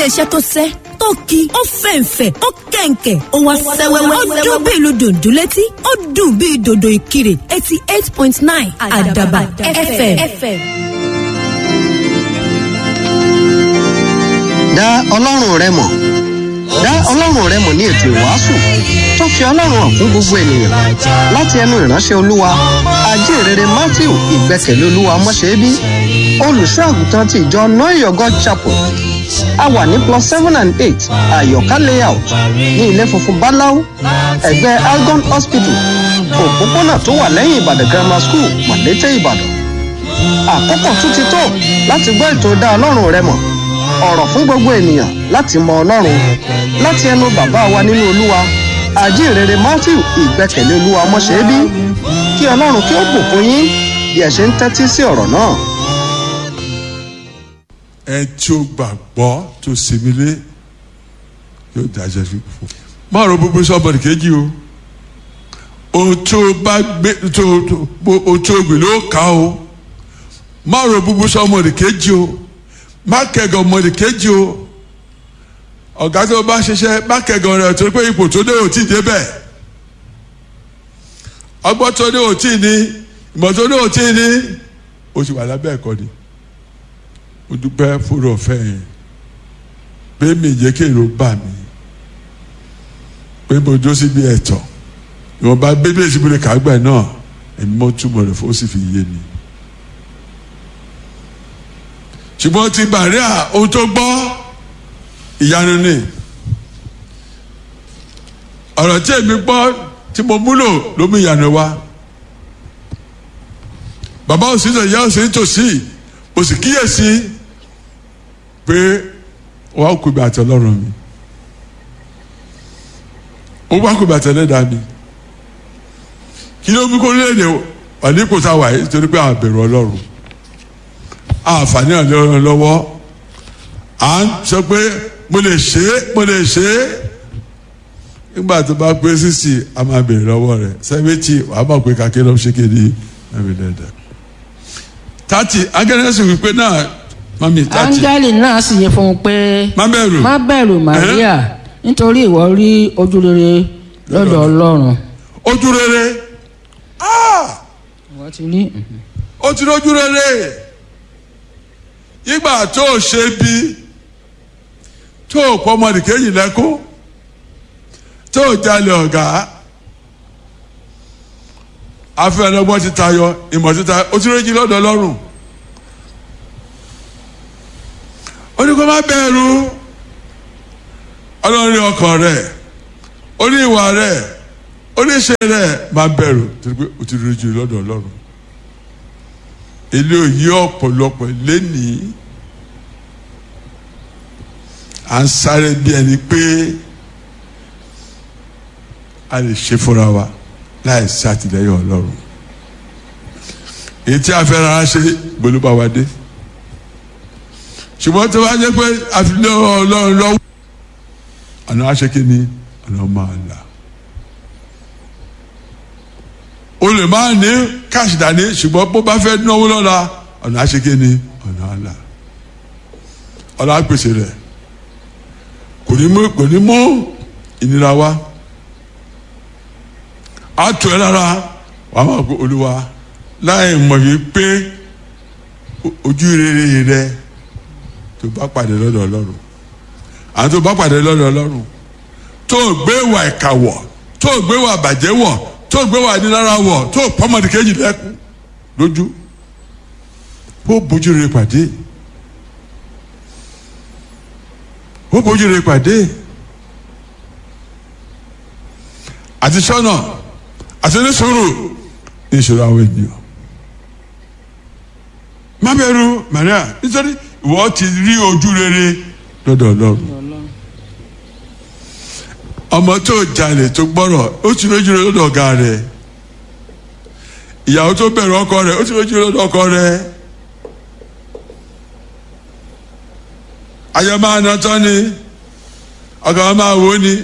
iléeṣẹ́ tó sẹ́ tó ki ó fẹ̀ǹfẹ̀ ó kẹ̀ǹkẹ̀ ó wá sẹ́wẹ́wẹ́ ó dún bí ìlú dòdò létí ó dùn bí dòdò ìkirè eighty eight point nine àdàbà fm. dá ọlọ́run rẹ mọ̀ dá ọlọ́run rẹ mọ̀ ní ètò ìwàásù tó fi ọlọ́run hàn fún gbogbo ènìyàn láti ẹnu ìránṣẹ́ olúwa ajínrere matthew ìgbẹ́kẹ̀lé olúwa mọ́ṣẹ́bí olùṣọ́ àgùntàn ti ìjọ noyogo chapel a wà ní plus seven and eight àyọ̀ká layout ní ilé funfun báláú ẹ̀gbẹ́ algon hospital òpópónà tó wà lẹ́yìn ìbàdàn grammar school mọ̀lété ìbàdàn àkókò tún ti tó láti gbọ́ ètò dá ọlọ́run rẹ mọ̀ ọ̀rọ̀ fún gbogbo ènìyàn láti mọ ọlọ́run láti ẹnu bàbá wa nínú olúwa àjíǹrere matthew ìgbẹ́kẹ̀lé olúwa ọmọṣẹ́bí kí ọlọ́run kí ó bùkún yín bí ẹ ṣe ń tẹ́tí sí ọ̀rọ̀ náà. ẹ tí ó gbàgbọ́ tó sinmilé yóò dájẹ́ fún má ro búburú sọ́bọ̀dì kejì o ohun tó bá gbé tó ohun tó gbé ló kà o má ro búburú sọ́bọ̀dì kejì o má kẹgàn ọmọdé kejì o ọ̀gá tó bá ṣiṣẹ́ má kẹgàn rẹ̀ torí pé ipò tó dé ò tí ì débẹ̀ ọgbọ́n tó dé ò tí ì ní ìmọ̀ tó dé ò tí ì ní o sì wà lábẹ́ ẹ̀kọ́ ni mo dúpẹ́ fúnra ọ̀fẹ́ yẹn pé mi jẹ́ kí èrò bà mí pé mo dó síbi ẹ̀tọ́ ìwọ̀nba bíbélì tí mo lè kà gbà náà èmi mọ́ túmọ̀ rẹ̀ fún ó sì fi yé mi ṣùgbọ́n ti bàríà ohun tó gbọ́ ìyanu ni ọ̀rọ̀ tí èmi gbọ́ tí mo múlò ló mú ìyanu wá bàbá òsì náà ìyá òsì nítòsí òsì kíyèsí pé wàá kú ibi àti ọlọ́run mi ó wá kú ibi àti ẹlẹ́dàá mi kí ló mú kó léde wà ní kò tá a wà yìí torí pé àwọn bẹ̀rù ọlọ́run àǹfààní ọlọ́run lọ́wọ́ à ń sọ pé mo lè ṣe é mo lè ṣe é nígbà tó bá pé sísì a máa bèrè lọ́wọ́ rẹ̀ sẹ́fẹ̀tì wàá mọ̀ pé kàkẹ́ ló ń ṣe kéde ẹ̀mí lẹ́dà. tati agẹ́rẹ́sì wípé náà mami tati. áńgẹ́lì náà sì yẹ fún un pé má bẹ̀rù má bẹ̀rù Màríà nítorí ìwọ rí ojú rere lọ́dọ̀ Ọlọ́run. ojú rere ìwọ ti rí. ó ti lójú rere ìgbà tó o ṣe bí tó o pọ ọmọdé kejì lẹ́kún tó o jalè ọ̀gá afẹ́lẹ́gbọ́n ti tayọ ìmọ̀ ti tayọ o ti rẹ́jì lọ́dọ̀ ọlọ́run ó ní kó má bẹ̀rù ọlọ́run ní ọkàn rẹ̀ ó ní ìwà rẹ̀ ó ní ìṣe rẹ̀ má bẹ̀rù torí pé o ti rẹ́jì lọ́dọ̀ ọlọ́run ilé òyì ọ̀pọ̀lọpọ̀ lẹ́nìí à ń sáré bí ẹni pé a lè ṣe fúnra wa láì sí àtìlẹ́yìn ọlọ́run èyí tí a fẹ́ rárá ṣe gbólóbá wa dé ṣùgbọ́n tó bá jẹ́ pé àfilẹ́ ọlọ́run lọ́wọ́ àná aṣèké ni àná máa là o lè máa ní káàsì dání ṣùgbọ́n bó bá fẹ́ náwó lọ́la ọ̀nà àṣekè ni ọ̀nà àlà ọ̀nà àpèsè rẹ̀ kò ní mú kò ní mú ìnira wá á tù ẹ́ lára wàá máa kó olúwa láì mọ̀ yìí pé ojú rere rẹ tó bá pàdé lọ́dọ̀ ọlọ́run àwọn tó bá pàdé lọ́dọ̀ ọlọ́run tó gbé wà ìkà wọ̀ tó gbé wà bàjẹ́ wọ̀ tó gbé wà ní lára wọ̀ tó pọ́mọdé kejì lẹ́kùn lójú ó bójú rẹ pàdé ó bójú rẹ pàdé àti sọ́nà àti oníṣòro ní ìṣòro àwọn ènìyàn má bẹ̀rù Maria nítorí ìwọ ti rí ojú rere lọ́dọ̀ Ọlọ́run ọmọ tó jalè tó gbọ́rọ̀ ó ti lójú rẹ lọ́dọ̀ ọ̀gá rẹ̀ ìyàwó tó bẹ̀rù ọkọ rẹ̀ ó ti lójú rẹ lọ́dọ̀ ọkọ rẹ̀ ayọ̀ máa ná tán ni ọkọ wọn máa wò ó ni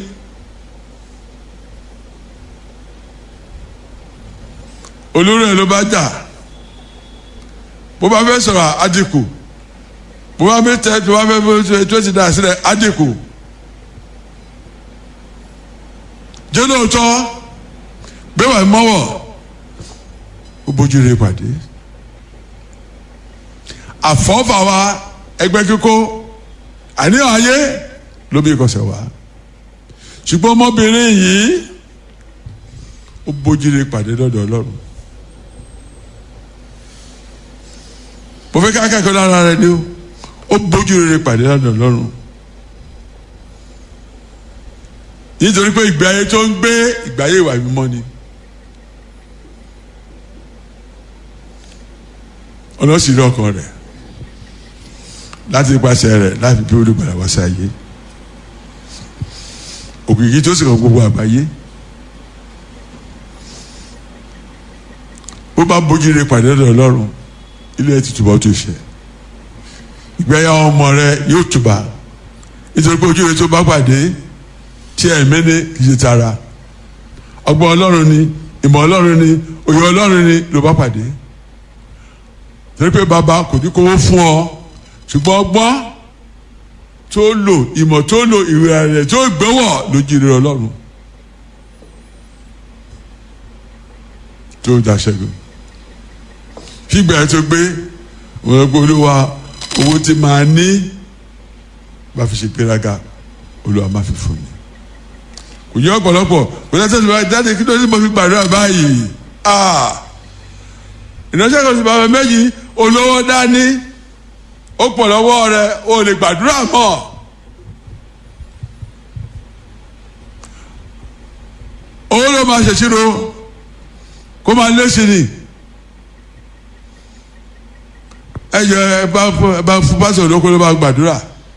olórí ẹ̀ ló bá jà bó bá fẹ́ sọ̀rọ̀ àdìkù bó bá mi tẹ tó bá fẹ́ tó ti dà sílẹ̀ adínkù jẹ́ lóòótọ́ bẹ́ẹ̀ wà mọ́wọ́ ó bójú rẹ̀ pàdé àfọ́fà wa ẹgbẹ́ kíkó àníyàn ayé ló bí ìkọsẹ̀ wa ṣùgbọ́n ọmọbìnrin yìí ó bójú rẹ̀ pàdé lọ́dọ̀ ọlọ́run mo fẹ́ ká kẹ́kọ̀ọ́ lára rẹ ni ó ó bójú rere pàdé lọ́dọ̀ ọlọ́run nítorí pé ìgbé ayé tó ń gbé ìgbé ayé ìwà mímọ́ ni ọlọ́sìn rí ọkàn rẹ̀ láti ipasẹ̀ rẹ̀ láti bí olùgbàlà wá sí ayé òkìkí tó sì kàn gbogbo àgbáyé bó bá bójú rere pàdé lọ́dọ̀ ọlọ́run ilé ẹ̀ ti túbọ̀ tó ṣe ìgbéyà ọmọ rẹ yóò túbà nítorí pé ojú rẹ tó bá pàdé tí ẹ mẹ́ni kì í ṣe tara ọgbọ́n ọlọ́run ni ìmọ̀ ọlọ́run ni òye ọlọ́run ni ló bá pàdé torí pé bàbá kò ní kówó fún ọ ṣùgbọ́n ọgbọ́n tó lò ìmọ̀ tó lò ìwé rẹ̀ tó gbẹ́wọ̀ lójú rẹ ọlọ́run tó dàṣẹ́gun fígbà tó gbé wọn gbé olúwa owó tí máa ní bá fi ṣe gbéraga olúwa má fi fún mi kò yẹ ọ̀pọ̀lọpọ̀ kò yẹ sẹ́sìn báyìí dáadé kí ló ní mo fi gbàdúrà báyìí ìránṣẹ́ kan sì bàbá méjì olówó dání ó pọ̀ lọ́wọ́ rẹ o lè gbàdúrà mọ́ owó ló máa ṣèṣirò kó máa lé sí ni ẹ jẹ ẹ bá fún ẹ bá fún pásítọ̀ lóko ló bá gbàdúrà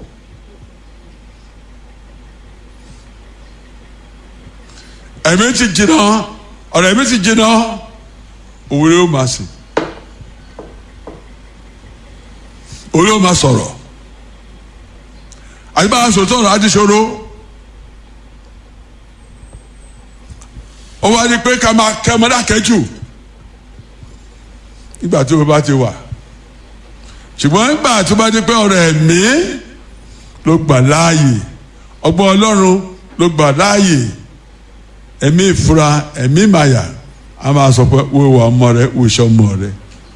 ẹ̀mí ti jìnnà ọ̀rọ̀ ẹ̀mí ti jìnnà òun ló máa sìn òun ló máa sọ̀rọ̀ àti bá a sòtọ́ ọ̀rọ̀ àti ṣòro ó wá ní pé ká máa kẹ́ ọmọdé àkẹ́jù nígbà tí o bá ti wà ṣùgbọ́n nígbà tó bá dé pé ọ̀rọ̀ ẹ̀mí ló gbà láàyè ọgbọ́n ọlọ́run ló gbà láàyè ẹ̀mí ìfura ẹ̀mí ìmàyà a máa sọ pé wo ìwà ọmọ rẹ wo iṣẹ́ ọmọ rẹ.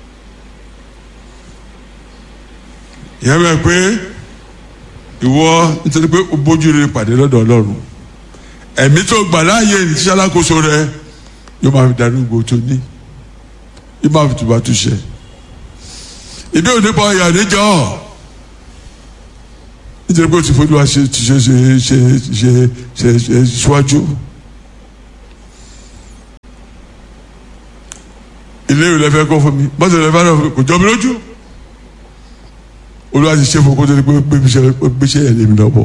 ìyẹn bẹ́ẹ̀ pé ìwọ nítorí pé o bójú rere pàdé lọ́dọ̀ ọlọ́run ẹ̀mí tó gbà láàyè ìṣẹ́ alákòóso rẹ yóò máa fi darí gbogbo tó ní yóò máa fi tùbà túṣẹ ìdí òní pa ọyà níjọ nítorí pé o ti fojú wa ṣe ṣe ṣe ṣe ṣe ṣe ṣe ṣíwájú. ilé ìwé lẹ́fẹ̀ẹ́ kọ́ fún mi bọ́sẹ̀ lẹ́fẹ̀ẹ́ náà kò jọ mi lójú olúwa ti ṣe fún kó tó di pé gbéṣẹ́ yẹn lé mi lọ́wọ́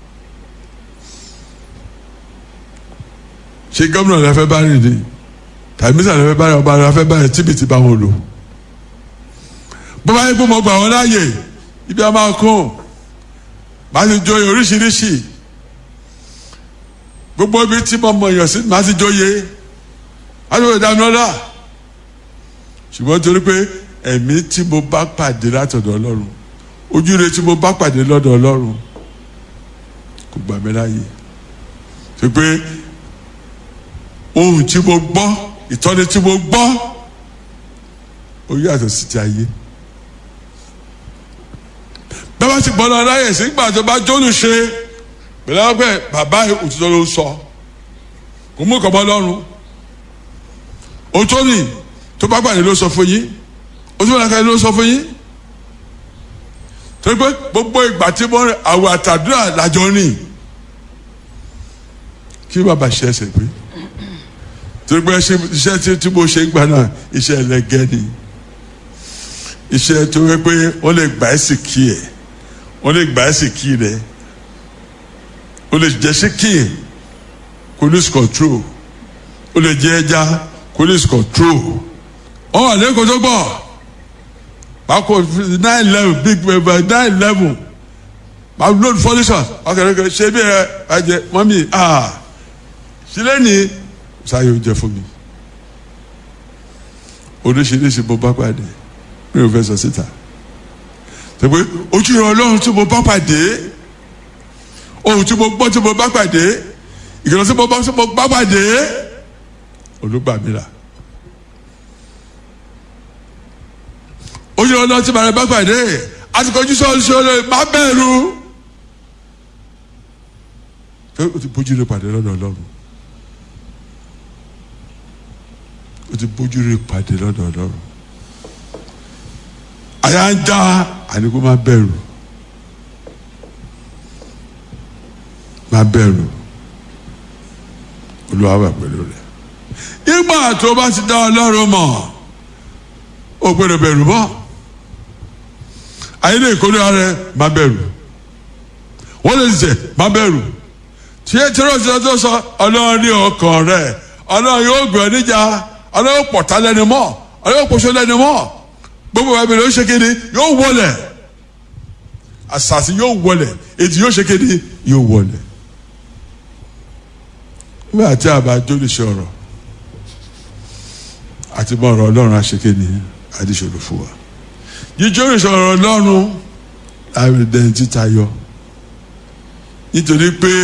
ṣé gómìnà lẹ́fẹ̀ẹ́ bá rìn ní tàbí mísà lẹ́fẹ̀ẹ́ bá rìn ọba lẹ́fẹ̀ẹ́ bá rìn tíbi ti bá wọn lò bó bá yẹ kó mo gbà wọn láàyè ibi a máa kún màá ti joyè oríṣiríṣi gbogbo ibi tí mo mọ èèyàn sí màá ti joyè á ti wọ ìdáná ọlá ṣùgbọ́n torí pé ẹ̀mí tí mo bá pàdé látọ̀dọ̀ ọlọ́run ojú rẹ tí mo bá pàdé lọ́dọ̀ ọlọ́run kò gbà mí láàyè ṣe pé ohun tí mo gbọ́ ìtọ́ni tí mo gbọ́ ó yàtọ̀ sí ti ayé bẹ́ẹ̀ bá ti gbọ́dọ̀ láyè sígbà tó bá jóni ṣe pẹ̀lú ọgbẹ́ bàbá òtítọ́ ló ń sọ kò mú ìkọ̀bọ lọ́rùn òtóni tó bá gbàdé ló sọ fún yín òtún bá gbàdé ló sọ fún yín torí pé gbogbo ìgbà tí mo rìn àwọ̀ àtàdúrà làjọ rìn kí bàbá ṣe ẹsẹ̀ pé torí pé iṣẹ́ tí mo ṣe ń gbà náà iṣẹ́ ẹlẹgẹ́ ni iṣẹ́ tó yẹ pé wọ́n lè gbà ẹ́ sì kí ẹ̀ wọ́n lè gbà ẹ́ sì kí rẹ̀ o lè jẹ́ sí kí ẹ̀ police control o lè jẹ́ ẹja police control wọ́n wà lẹ́kọ̀ọ́ tó gbọ́ báko nine eleven big nine eleven báko load furniture ọkẹ́rẹ́kẹ́ ṣé bí ẹ ẹ jẹ mọ́mí ah sílẹ̀ ní sáyé oúnjẹ fún mi oríṣiríṣi mo bá pàdé mi ò fẹ́ sọ síta tẹ̀pé ojú ìran ọlọ́run tí mo bá pàdé ohun tí mo gbọ́ tí mo bá pàdé ìkìlọ̀ tí mo bá tí mo bá pàdé olùgbàmílà ojú ìran ọlọ́run tí mo bá pàdé àti kọjú sọ́ọ́ sọ́ọ́ má bẹ̀rù pé o ti bójú rẹ pàdé lọ́dọ̀ ọlọ́run o ti bójú rẹ pàdé lọ́dọ̀ ọlọ́run àyà ń já àníkó má bẹ̀rù má bẹ̀rù olúwa wà pẹ̀lú rẹ ìgbà tó bá ti dá ọlọ́run mọ̀ o gbọ́dọ̀ bẹ̀rù mọ́ ayé lè kórè ara rẹ má bẹ̀rù wọ́n lè jẹ má bẹ̀rù tí ẹ tí lọ́sọ̀ tó sọ ọlọ́run ní ọkàn rẹ ọlọ́run yóò gbé ọ níjà ọlọ́run yóò pọ̀tá lẹ́nu mọ́ ọlọ́run yóò pọ̀ṣọ́ lẹ́nu mọ́ gbogbo ẹ̀mí ló ṣe kéde yóò wọlé àṣàṣì yóò wọlé ètò yóò ṣe kéde yóò wọlé nígbà tí a bá jó lè ṣe ọ̀rọ̀ àti bọ́ ọ̀rọ̀ ọlọ́run àṣekéde àdìsòrò fún wa jíjó lè ṣe ọ̀rọ̀ ọlọ́run láàrin dẹ́ni títa yọ nítorí pé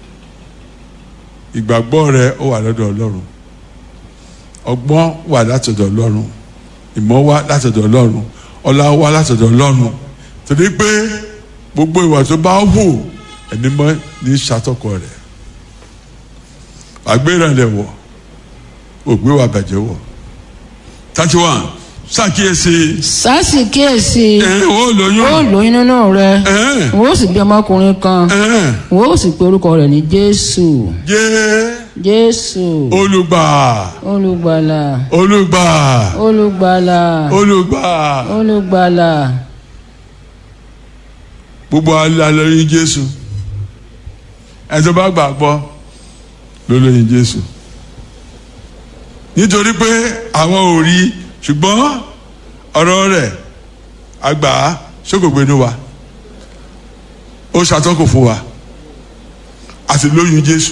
ìgbàgbọ́ rẹ ó wà lọ́dọ̀ ọlọ́run ọgbọ́n wà látọ̀dọ̀ ọlọ́run ìmọ̀ wá látọ̀dọ̀ ọlọ́run ọlá wá látọ̀dọ̀ ọlọ́run torí pé gbogbo ìwà tó bá hù ẹni mọ́ ní ṣàtọkọ rẹ̀ àgbérànlẹ̀ wọ̀ ògbé wa bàjẹ́ wọ̀ thirty one ṣàkíyèsí sásì kíyèsí ẹ̀ ó lóyún ó lóyún nínú rẹ ẹ̀ wọ́n ó sì bí ọmọkùnrin kan ẹ̀ wọ́n ó sì pe orúkọ rẹ̀ ní jésù jẹ́ jésù olùgbà olùgbàlà olùgbà olùgbàlà olùgbà olùgbàlà gbogbo alẹ́ lóyún jésù ẹ̀ tó bá gbàgbọ́ ló lóyún jésù nítorí pé àwọn ò rí ṣùgbọ́n ọ̀rọ̀ rẹ̀ àgbà ṣókògbénu wa ó ṣàtọ́kù fún wa àti lóyún jésù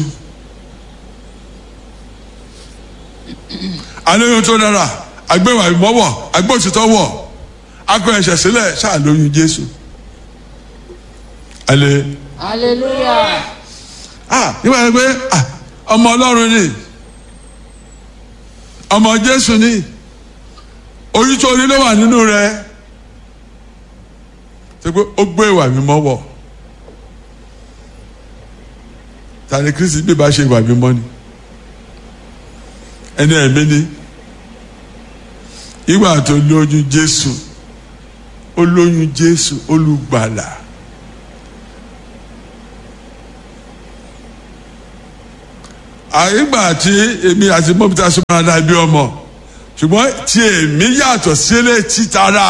alóyún tó dára àgbéwà ìmọ̀wọ̀ àgbóòtítọ́ wọ̀ akọ ẹ̀ṣẹ̀ sílẹ̀ ṣáà lóyún jésù alẹ́ hallelujah ah nígbà yẹn pé ah ọmọ ọlọ́run ni ọmọ jésù ni oyún tó rí ló wà nínú rẹ ṣe pé ó gbé ìwà mímọ́ wọ̀ tani kristi bí ba ṣe ìwà mímọ́ ni ẹni ẹ̀mí ni ìgbà tó lóyún jésù ó lóyún jésù olùgbàlà. àyígbà tí èmi àti mọ́bítà súnmọ́ adá bí ọmọ ṣùgbọ́n tí èmi yàtọ̀ sílẹ̀ títara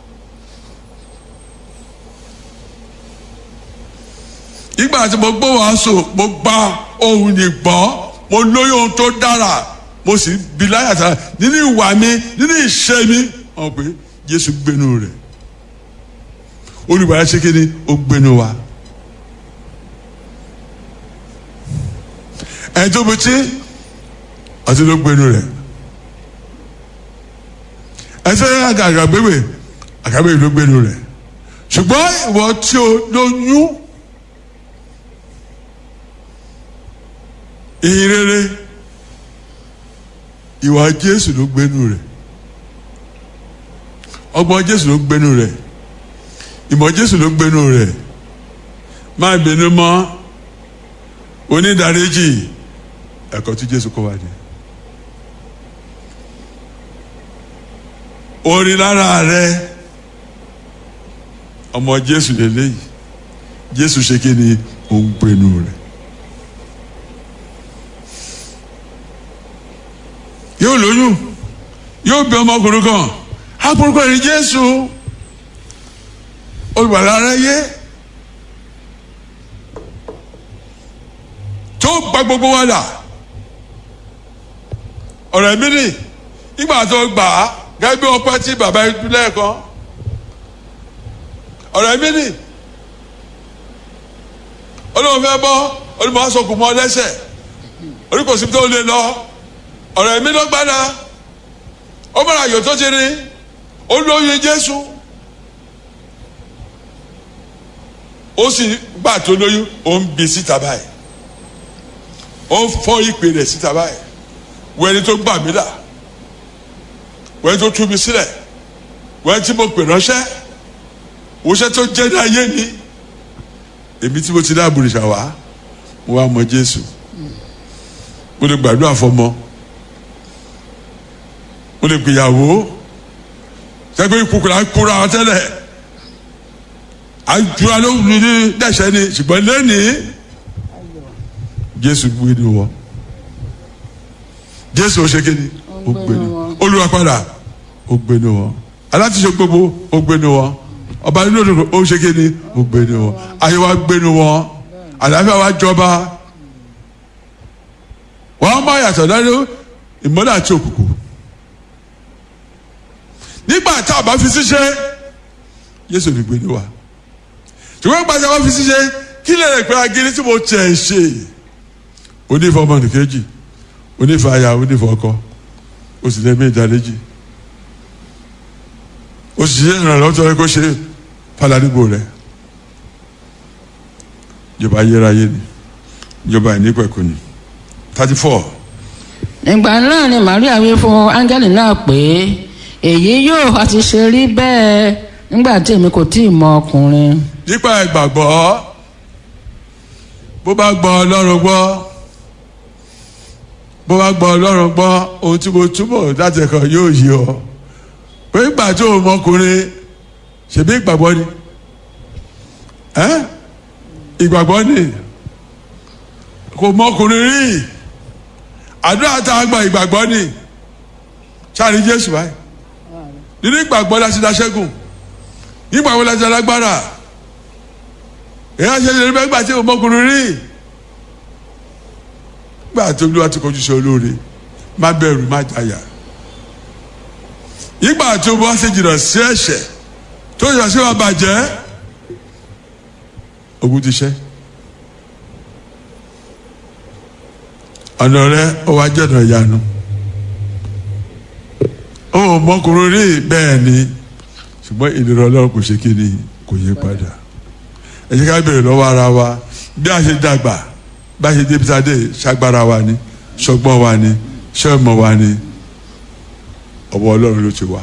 ìgbà tí mo gbọ́ wàásù mo gba ohun ìgbọ́ mo lóyún ohun tó dára mo sì bí láyàtà nínú ìwà mi nínú ìṣe mi wọn pé Jésù gbénu rẹ̀ olùbàdàn ṣe kéde ó gbénu wa. ẹni tó betí àti ló gbénu rẹ̀ ẹsẹ àgàgbéwè àgàgbéwè ló gbénu rẹ̀ ṣùgbọ́n ìwọ tí o lóyún ìyìn rere ìwà Jésù ló gbénu rẹ̀ ọgbọ́n Jésù ló gbénu rẹ̀ ìmọ̀ Jésù ló gbénu rẹ̀ má bínú mọ́ onídàríjì ẹ̀kọ́ tí Jésù kọ́ wa ni. orin lára rẹ ọmọ Jésù lélẹ́yìí Jésù ṣe kí ni òun pinnu rẹ. yóò lóyún yóò bí ọmọkùnrin kan akùnrin ní Jésù olùgbàlà rẹ yé. tó gba gbogbo wa là ọ̀rọ̀ ẹ̀mí nì nígbà tó gbà á gẹ́gẹ́ bí ọpẹ́ tí bàbá yìí dúlẹ̀ kan ọ̀rọ̀ ẹ̀mí nì olóhùn fẹ́ bọ́ olùmọ̀ asọ̀kù mọ́ lẹ́sẹ̀ oríkòsí tó lè lọ ọ̀rọ̀ ẹ̀mí ló gbádà ó mọ̀ra àyò tó ti rí ó lóyún Jésù ó sì gbà tó lóyún ó ń bi síta báyìí ó ń fọ́ ìpè rẹ̀ síta báyìí wẹ́ni tó gbà mí là wẹ́ni tó tú mi sílẹ̀ wẹ́ni tí mo pè ránṣẹ́ wọ́ṣẹ́ tó jẹ́ ní ayé mi èmi tí mo ti dáàbò rìṣà wá mo wá mọ Jésù mo lè gbàdúrà fọmọ mo lè gbìyàwó sẹ́gbẹ́ ìkúkúrà kúra tẹ́lẹ̀ àjùra ló wù ní dẹ́sẹ̀ ni ṣùgbọ́n lẹ́nìí Jésù gbé ni wọ́n Jésù ó ṣe kéde ó gbé ni Olúwa padà ó gbé ni wọ́n alátìṣe gbogbo ó gbé ni wọ́n ọba nínú òdòdó ó ṣe kéde ó gbé ni wọ́n ayé wa gbé ni wọ́n àlàáfíà wa jọba wọ́n máa yàtọ̀ lẹ́nu ìmọ́lẹ̀ àti òkùnkùn nígbà tá a bá fi ṣiṣẹ́ Jésù ní gbé ni wa ṣùgbọ́n gbàtà bá fi ṣiṣẹ́ kí lè rẹ̀ pé agiri tí mo tẹ̀ ṣe onífọ̀ ọmọ nìkejì onífọ̀ aya onífọ̀ ọkọ o sì lẹ́mí ìdálẹ́jì o sì ṣe ìrànlọ́wọ́ tó yẹ kó ṣe fàlàdìgbò rẹ̀ ìjọba ayérayé ni ìjọba ìnípẹ̀kù ni thirty four. ìgbà náà ni Maria wí fún áńgẹ́lì náà pé èyí yóò àti ṣe rí bẹ́ẹ̀ nígbà tí èmi kò tí ì mọ ọkùnrin. nípa ìgbàgbọ́ bó bá gbọ́ ọlọ́run gbọ́ bó bá gbọ́ ọlọ́run gbọ́ ohun tí mo túbọ̀ láti ẹ̀kọ́ yóò yí ọ pé ìgbà tí òun mọkùnrin ṣèbí ìgbàgbọ́ ni ẹ́ ìgbàgbọ́ ni kò mọkùnrin rí àdúrà tá a gba ìgbàgbọ́ ni sáà ní Jésù báyìí nínú ìgbàgbọ́ la ti da ṣẹ́gun nígbà wo la ti alágbára èyí àṣẹ ìṣẹ̀lẹ̀ bẹ́ẹ̀ gbà tí ọmọkùnrin rí gbà tó olúwa ti kọjú sí olóore má bẹ̀rù má jàyà nígbà tó bá ṣe jìnnà sí ẹ̀ṣẹ̀ tó yọ sí wa bàjẹ́ ogun ti ṣẹ́ ọ̀nà rẹ ó wá jẹ́ ọ̀nà ìyanu ó ọmọkùnrin rí bẹ́ẹ̀ ni ṣùgbọ́n ìlera ọlọ́run kò ṣe kí ni kò yí padà ẹ jẹ́ ká béèrè lọ́wọ́ ara wa bí a ṣe dàgbà bí a ṣe débi sáde ṣàgbára wa ni ṣọgbọ́n wa ni ṣọ́ọ̀mọ̀ wa ni ọwọ́ ọlọ́run ló ti wá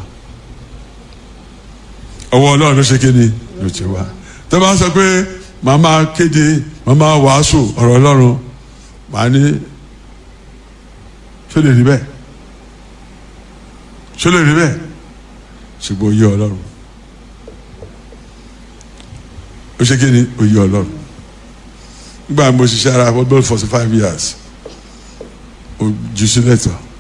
ọwọ́ ọlọ́run ló ṣe kí ni ló ti wá tó bá sọ pé màmá kéde màmá wàásù ọ̀rọ̀ ọlọ́run màá ní ṣó lè rí bẹ́ẹ̀ ṣó lè rí bẹ́ẹ̀ ṣùgbọ́n oyè ọlọ́run ó ṣe kí ni oyè ọlọ́run nígbà mo ṣiṣẹ́ ara for about forty five years ó jù sílẹ̀ tán